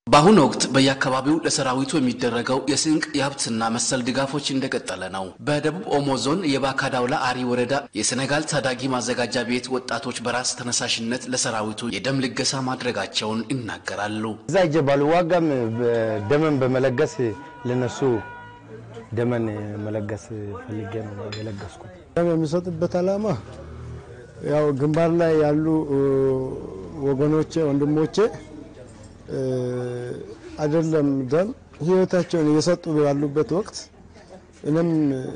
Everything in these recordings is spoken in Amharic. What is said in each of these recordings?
በአሁኑ ወቅት በየአካባቢው ለሰራዊቱ የሚደረገው የስንቅ የሀብትና መሰል ድጋፎች እንደቀጠለ ነው። በደቡብ ኦሞ ዞን የባካዳውላ አሪ ወረዳ የሴኔጋል ታዳጊ ማዘጋጃ ቤት ወጣቶች በራስ ተነሳሽነት ለሰራዊቱ የደም ልገሳ ማድረጋቸውን ይናገራሉ። እዛ እጀ ባልዋጋም ደመን በመለገስ ለነሱ ደመን መለገስ ፈልጌ ነው የለገስኩት። ደም የሚሰጥበት ዓላማ ያው ግንባር ላይ ያሉ ወገኖቼ ወንድሞቼ አይደለም ደም ህይወታቸውን እየሰጡ ባሉበት ወቅት እኔም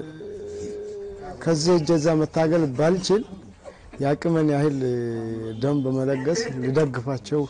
ከዚህ እጀዛ መታገል ባልችል የአቅመን ያህል ደም በመለገስ ሊደግፋቸው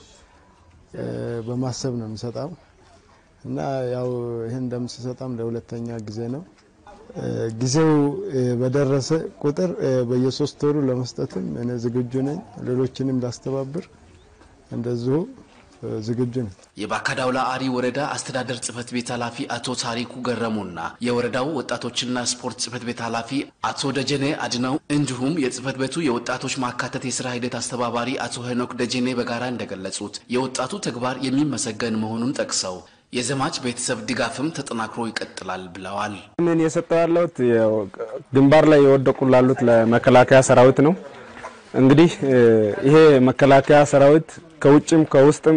በማሰብ ነው የሚሰጣው እና ያው ይህን ደም ሲሰጣም ለሁለተኛ ጊዜ ነው። ጊዜው በደረሰ ቁጥር በየሶስት ወሩ ለመስጠትም እኔ ዝግጁ ነኝ። ሌሎችንም ላስተባብር እንደዚሁ ዝግጁ ነኝ። የባካዳውላ አሪ ወረዳ አስተዳደር ጽህፈት ቤት ኃላፊ አቶ ታሪኩ ገረሙና የወረዳው ወጣቶችና ስፖርት ጽህፈት ቤት ኃላፊ አቶ ደጀኔ አድነው እንዲሁም የጽህፈት ቤቱ የወጣቶች ማካተት የስራ ሂደት አስተባባሪ አቶ ሄኖክ ደጀኔ በጋራ እንደገለጹት የወጣቱ ተግባር የሚመሰገን መሆኑን ጠቅሰው የዘማች ቤተሰብ ድጋፍም ተጠናክሮ ይቀጥላል ብለዋል። ምን የሰጠው ያለሁት ግንባር ላይ የወደቁ ላሉት ለመከላከያ ሰራዊት ነው። እንግዲህ ይሄ መከላከያ ሰራዊት ከውጭም ከውስጥም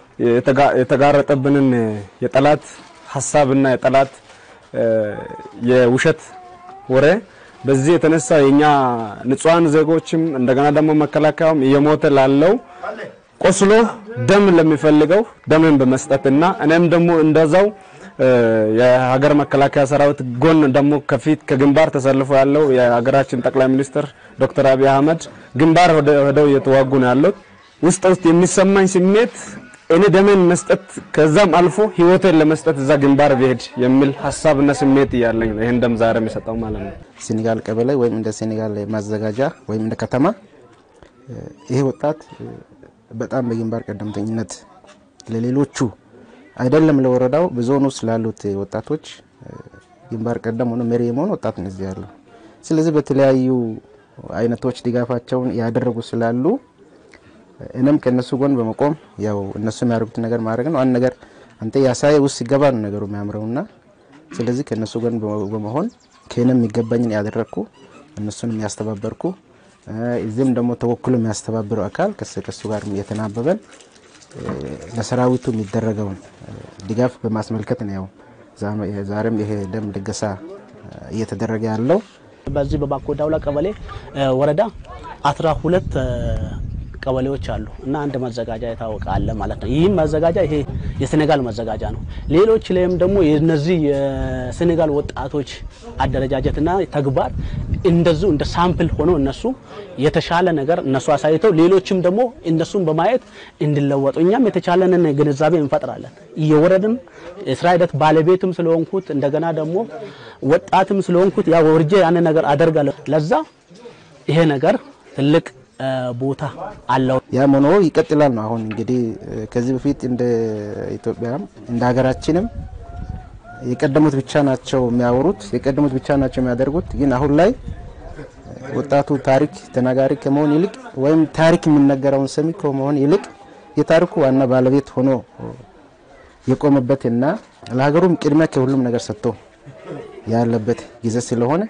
የተጋረጠብንን የጠላት ሀሳብና የጠላት የውሸት ወሬ በዚህ የተነሳ የኛ ንጹሃን ዜጎችም እንደገና ደግሞ መከላከያውም እየሞተ ላለው ቆስሎ ደም ለሚፈልገው ደምን በመስጠትና እኔም ደግሞ እንደዛው የሀገር መከላከያ ሰራዊት ጎን ደግሞ ከፊት ከግንባር ተሰልፎ ያለው የሀገራችን ጠቅላይ ሚኒስትር ዶክተር አብይ አህመድ ግንባር ሄደው እየተዋጉ ነው ያሉት። ውስጥ ውስጥ የሚሰማኝ ስሜት እኔ ደሜን መስጠት ከዛም አልፎ ህይወቴን ለመስጠት እዛ ግንባር ብሄድ የሚል ሀሳብና ስሜት እያለኝ ነው ይህን ደም ዛሬ የሚሰጠው ማለት ነው። ሴኔጋል ቀበሌ ወይም እንደ ሴኔጋል ማዘጋጃ ወይም እንደ ከተማ ይሄ ወጣት በጣም በግንባር ቀደምተኝነት ለሌሎቹ አይደለም ለወረዳው በዞኑ ውስጥ ላሉት ወጣቶች ግንባር ቀደም ሆኖ መሪ የመሆን ወጣት ነው እዚህ ያለው። ስለዚህ በተለያዩ አይነቶች ድጋፋቸውን ያደረጉ ስላሉ እኔም ከእነሱ ጎን በመቆም ያው እነሱ የሚያደርጉትን ነገር ማድረግ ነው። አንድ ነገር አንተ ያሳየ ውስጥ ሲገባ ነው ነገሩ የሚያምረውና ስለዚህ ከእነሱ ጎን በመሆን ከእኔም የሚገባኝን ያደረግኩ እነሱንም ያስተባበርኩ እዚህም ደግሞ ተወክሎ የሚያስተባብረው አካል ከሱ ጋር የተናበበን ለሰራዊቱ የሚደረገውን ድጋፍ በማስመልከት ነው። ያው ዛሬም ይሄ ደም ልገሳ እየተደረገ ያለው በዚህ በባኮዳውላ ቀበሌ ወረዳ አስራ ሁለት ቀበሌዎች አሉ እና አንድ መዘጋጃ የታወቀ አለ ማለት ነው። ይህም መዘጋጃ ይሄ የሴኔጋል መዘጋጃ ነው። ሌሎች ላይም ደግሞ የነዚህ የሴኔጋል ወጣቶች አደረጃጀትና ተግባር እንደዚሁ እንደ ሳምፕል ሆኖ እነሱ የተሻለ ነገር እነሱ አሳይተው ሌሎችም ደግሞ እነሱን በማየት እንዲለወጡ እኛም የተቻለንን ግንዛቤ እንፈጥራለን። የወረድን የስራ ሂደት ባለቤትም ስለሆንኩት እንደገና ደግሞ ወጣትም ስለሆንኩት ያ ወርጄ ያንን ነገር አደርጋለሁ። ለዛ ይሄ ነገር ትልቅ ቦታ አለው። ያም ሆኖ ይቀጥላል ነው። አሁን እንግዲህ ከዚህ በፊት እንደ ኢትዮጵያም እንደ ሀገራችንም የቀደሙት ብቻ ናቸው የሚያወሩት፣ የቀደሙት ብቻ ናቸው የሚያደርጉት። ግን አሁን ላይ ወጣቱ ታሪክ ተናጋሪ ከመሆን ይልቅ ወይም ታሪክ የሚነገረውን ሰሚ ከመሆን ይልቅ የታሪኩ ዋና ባለቤት ሆኖ የቆመበትና ለሀገሩም ቅድሚያ ከሁሉም ነገር ሰጥቶ ያለበት ጊዜ ስለሆነ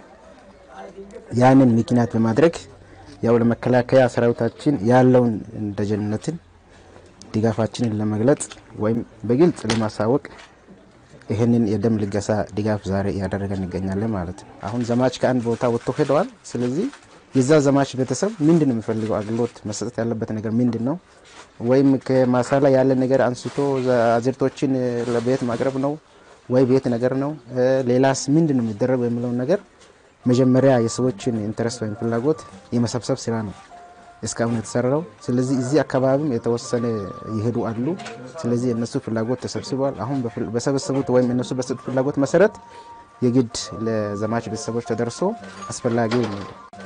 ያንን ምክንያት በማድረግ ያው ለመከላከያ ሰራዊታችን ያለውን ደጀንነትን ድጋፋችንን ለመግለጽ ወይም በግልጽ ለማሳወቅ ይህንን የደም ልገሳ ድጋፍ ዛሬ እያደረገን እንገኛለን ማለት ነው። አሁን ዘማች ከአንድ ቦታ ወጥቶ ሄደዋል። ስለዚህ የዛ ዘማች ቤተሰብ ምንድን ነው የሚፈልገው አገልግሎት መሰጠት ያለበት ነገር ምንድን ነው? ወይም ከማሳ ላይ ያለ ነገር አንስቶ አዝርቶችን ለቤት ማቅረብ ነው ወይ ቤት ነገር ነው? ሌላስ ምንድን ነው የሚደረገው የሚለውን ነገር መጀመሪያ የሰዎችን ኢንተረስት ወይም ፍላጎት የመሰብሰብ ስራ ነው እስካሁን የተሰራው። ስለዚህ እዚህ አካባቢም የተወሰነ ይሄዱ አሉ። ስለዚህ የእነሱ ፍላጎት ተሰብስበዋል። አሁን በሰበሰቡት ወይም እነሱ በሰጡት ፍላጎት መሰረት የግድ ለዘማች ቤተሰቦች ተደርሶ አስፈላጊውን